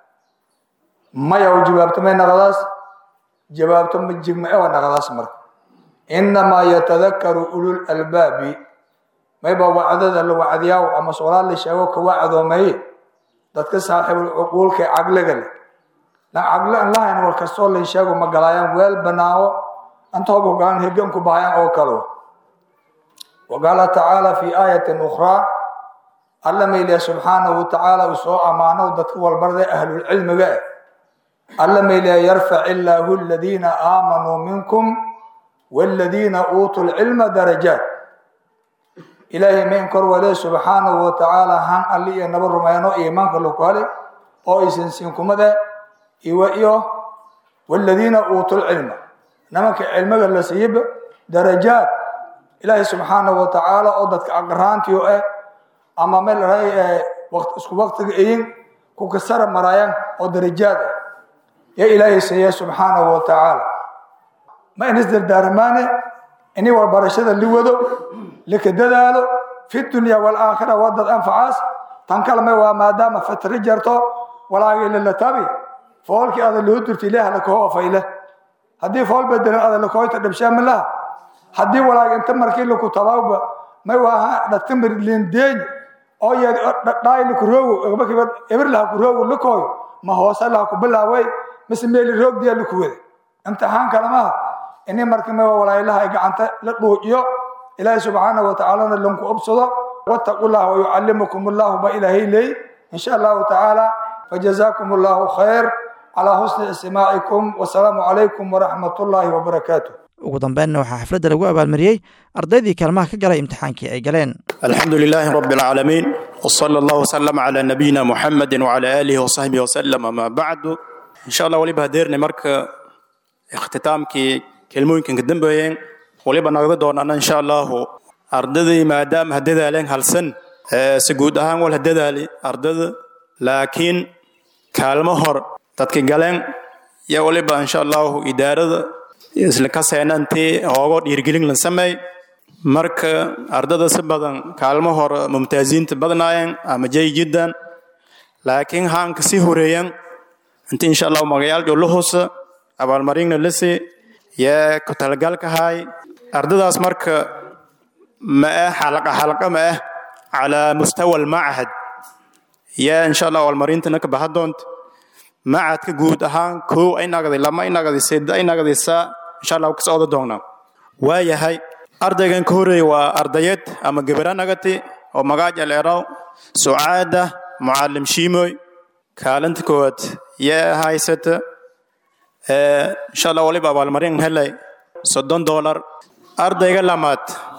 maya jawaabto may naqdaas jawaabto ma jigma ewa naqdaas marka inamaa yatadakaru ulul albaabi mayba wacdada la wacdiyaaw ama soolaad la sheego ka wacdoomeeye dadka saaxiibul cuquulka ee caqliga leh lan caqli an lahayn wal kastoo la sheego ma galaayaan weel banaawo antooba hogaan heganku bahayaan oo kalo waqaala tacaala fi aayatin ukhraa alla mayliya subxaanahu watacaala uu soo ammaano dadka walbarda ahlulcilmiga ah alla mayliya yarfac illaahu aladiina aamanuu minkum waladiina uutuu lcilma darajaat ilaahay mayn kor wale subxaanahu watacaala han alli iyo naba rumayno iimaanka laku hale oo aysan siinkumada iwa iyo waladiina uutuu lcilma nimanka cilmiga la siiba darajaat ilaahay subxaanahu watacaala oo dadka aqraantiyo ah ama meel raay isku waqtiga iyin ku kasara maraayaan oo darajaad ah ya ilaahay siiya subxaanahu watacaala ma in isdardaarmaane ini warbarashada li wado lika dadaalo fi dunya walaakhira wadad anfacaas tan kalme waa maadaama fatri jarto walaagi lilatabi foolkii ada loo durta ilaah lakoo ofayle haddii fool bedelan ada lakooyta dhabshaamilaha haddii walaagi inta markii laku tabawba may waaha dhatimir lindeeny oo yeed dhaay lakuroogo egbakiba ebir laha kuroogo lakooyo ma hoose laha ku bilaaway mise meeli roogdiya laku wada imtixaan kalemaha ini markii may walaayilaha ay gacanta la dhuuciyo ilaahi subxaanahu watacaalana lanku obsado wattaqu llah wayucallimukum allahu ba ilaahay leey insha allahu tacaala fajazaakum allahu khayr calaa husni istimaacikum wasalaamu calaykum waraxmat ullaahi wabarakaatu ugu dambeynna waxaa xafladda lagu abaalmariyey ardaydii kaalmaha ka galay imtixaankii ay galeen الحمد لله رب العالمين وصلى الله وسلم على نبينا محمد وعلى آله وصحبه وسلم ما بعد إن شاء الله وليبها ديرني مرك اختتامكي كلموينكن كدنبوين وليبها نقضي دون أنا إن شاء الله أرددي ما دام هددا لين هالسن سجود أهان ولا هددا لي أردد لكن كلمة هر تتكي قالين يا وليبها إن شاء الله إدارة isla ka seenantii oogo dhiirgelin la sameey marka ardada si badan kaalmo hore mumtaaziinta badnaayeen ama jay jiddan laakiin haanka sii horeeyan inta insha allahu magayaal la hoose abaalmarinna la sii yee ku talagalka haay ardadaas marka ma ah xalaqa xalaqa ma ah calaa mustawa almachad yaa insha allah abaalmarintana ka baxa doonta macadka guud ahaan kow ay nagday lama ay nagday sida ay nagday saa insha allah ka socdo doonaa waayahay ardaygan ka horeeyay waa ardayad ama gabara nagati oo magaaj aleeraw sucaada mucallim shiimoy kaalinta koowaad yaa haysata insha allah waliba abaalmarin helay soddon doolar ardayga lamaad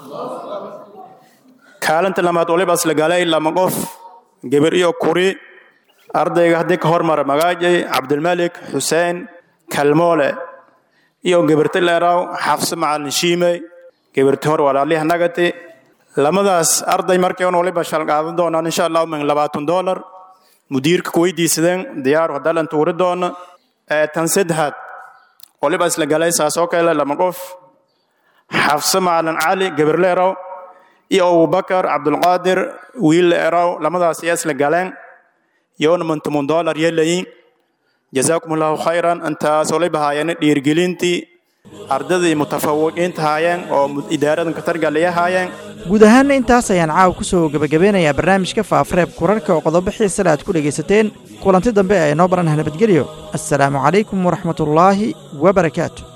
kaalinta lamaad waliba isla galay lama qof gabar iyo kuri ardayga haddii ka hormara magaajay cabdilmalik xuseen kalmoole iyo gabarti leeraw xafse macalin shiimey gabarti hor walaaliha nagati lamadaas arday markii un waliba shal qaadan doonaan insha allahu min labaatan doolar mudiirka ku weydiisadeen diyaaru hadalan tuuri doona tan saddexaad waliba isla galay saas oo kale lama qof xafse macalin cali gabar leeraw iyo abubakar cabdulqaadir wiil leeraw lamadaas ayaa isla galeen yoona mantumun doolar yelayin jazaakum allahu khayran intaas waliba haayeen dhiirgelintii ardadii mutafawiqiinta haayeen oo idaaradan katargalaya haayeen guud ahaanna intaas ayaan caawa ku soo gebagabeynayaa barnaamijka faafareeb kurarka oo qodobo xiisale aad ku dhegaysateen kulanti dambe ee noo baranah nabadgelyo assalaamu calaykum waraxmatullaahi wabarakaatu